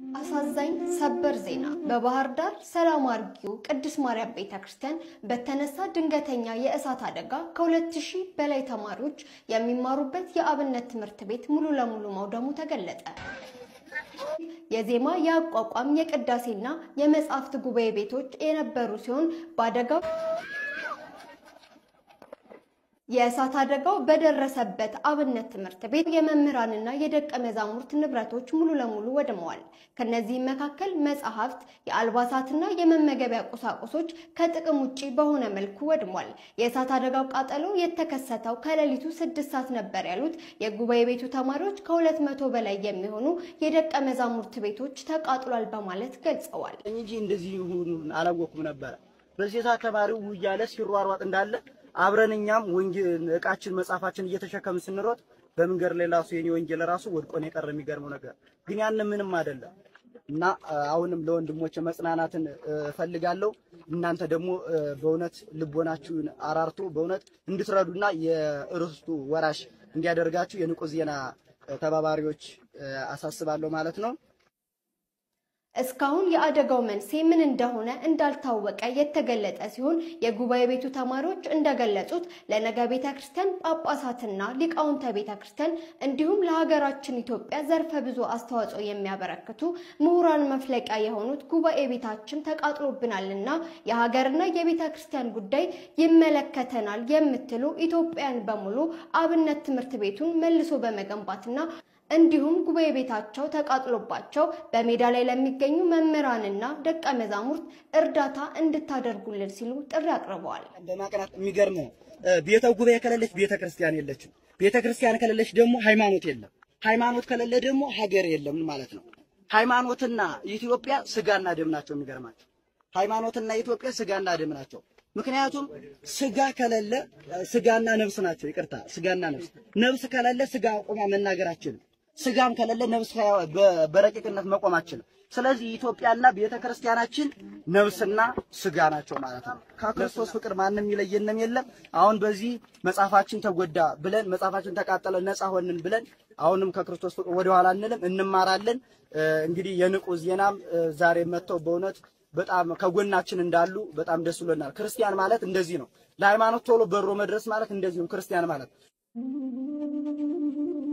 አሳዛኝ ሰበር ዜና በባህር ዳር ሰላም አርጊው ቅድስት ማርያም ቤተ ክርስቲያን በተነሳ ድንገተኛ የእሳት አደጋ ከሁለት ሺህ በላይ ተማሪዎች የሚማሩበት የአብነት ትምህርት ቤት ሙሉ ለሙሉ መውደሙ ተገለጸ። የዜማ የአቋቋም የቅዳሴና የመጻሕፍት ጉባኤ ቤቶች የነበሩ ሲሆን በአደጋው የእሳት አደጋው በደረሰበት አብነት ትምህርት ቤት የመምህራንና የደቀ መዛሙርት ንብረቶች ሙሉ ለሙሉ ወድመዋል። ከነዚህም መካከል መጽሐፍት፣ የአልባሳትና የመመገቢያ ቁሳቁሶች ከጥቅም ውጪ በሆነ መልኩ ወድሟል። የእሳት አደጋው ቃጠሎ የተከሰተው ከሌሊቱ ስድስት ሰዓት ነበር ያሉት የጉባኤ ቤቱ ተማሪዎች ከሁለት መቶ በላይ የሚሆኑ የደቀ መዛሙርት ቤቶች ተቃጥሏል በማለት ገልጸዋል። እንጂ እንደዚህ ይሁን አላወኩም ነበረ። በዚህ ሰዓት ተማሪው እያለ ሲሯሯጥ እንዳለ አብረን እኛም ወንጌል እቃችን መጽሐፋችን እየተሸከምን ስንሮጥ በመንገድ ላይ ራሱ የኔ ወንጌል ራሱ ወድቆ ነው የቀረ። የሚገርመው ነገር ግን ያን ምንም አይደለም እና አሁንም ለወንድሞች መጽናናትን እፈልጋለሁ። እናንተ ደግሞ በእውነት ልቦናችሁን አራርቶ በእውነት እንድትረዱና የርስቱ ወራሽ እንዲያደርጋችሁ የንቁ ዜና ተባባሪዎች አሳስባለሁ ማለት ነው። እስካሁን የአደጋው መንስኤ ምን እንደሆነ እንዳልታወቀ የተገለጠ ሲሆን የጉባኤ ቤቱ ተማሪዎች እንደገለጹት ለነገ ቤተ ክርስቲያን ጳጳሳትና ሊቃውንተ ቤተ ክርስቲያን እንዲሁም ለሀገራችን ኢትዮጵያ ዘርፈ ብዙ አስተዋጽኦ የሚያበረክቱ ምሁራን መፍለቂያ የሆኑት ጉባኤ ቤታችን ተቃጥሎብናልና የሀገርና የቤተ ክርስቲያን ጉዳይ ይመለከተናል የምትሉ ኢትዮጵያን በሙሉ አብነት ትምህርት ቤቱን መልሶ በመገንባትና እንዲሁም ጉባኤ ቤታቸው ተቃጥሎባቸው በሜዳ ላይ ለሚገኙ መምህራንና ደቀ መዛሙርት እርዳታ እንድታደርጉልን ሲሉ ጥሪ አቅርበዋል። በማቅናት የሚገርም ነው። ቤተ ጉባኤ ከሌለች ቤተ ክርስቲያን የለችም። ቤተ ክርስቲያን ከሌለች ደግሞ ሃይማኖት የለም። ሃይማኖት ከሌለ ደግሞ ሀገር የለም ማለት ነው። ሃይማኖትና ኢትዮጵያ ስጋና ደም ናቸው። የሚገርማቸው ሃይማኖትና ኢትዮጵያ ስጋና ደም ናቸው። ምክንያቱም ስጋ ከሌለ ስጋና ነፍስ ናቸው። ይቅርታ፣ ስጋና ነፍስ ነፍስ ከሌለ ስጋ አቁማ መናገራችንም ስጋም ከሌለ ነፍስ በረቂቅነት መቆማችን። ስለዚህ ኢትዮጵያና ቤተ ክርስቲያናችን ነፍስና ስጋ ናቸው ማለት ነው። ከክርስቶስ ፍቅር ማንም ይለየንም የለም። አሁን በዚህ መጽሐፋችን ተጎዳ ብለን መጽሐፋችን ተቃጠለ ነፃ ሆንን ብለን አሁንም ከክርስቶስ ፍቅር ወደኋላ አንልም፣ እንማራለን። እንግዲህ የንቁ ዜናም ዛሬ መጥተው በእውነት በጣም ከጎናችን እንዳሉ በጣም ደስ ብሎናል። ክርስቲያን ማለት እንደዚህ ነው። ለሃይማኖት ቶሎ በሮ መድረስ ማለት እንደዚህ ነው። ክርስቲያን ማለት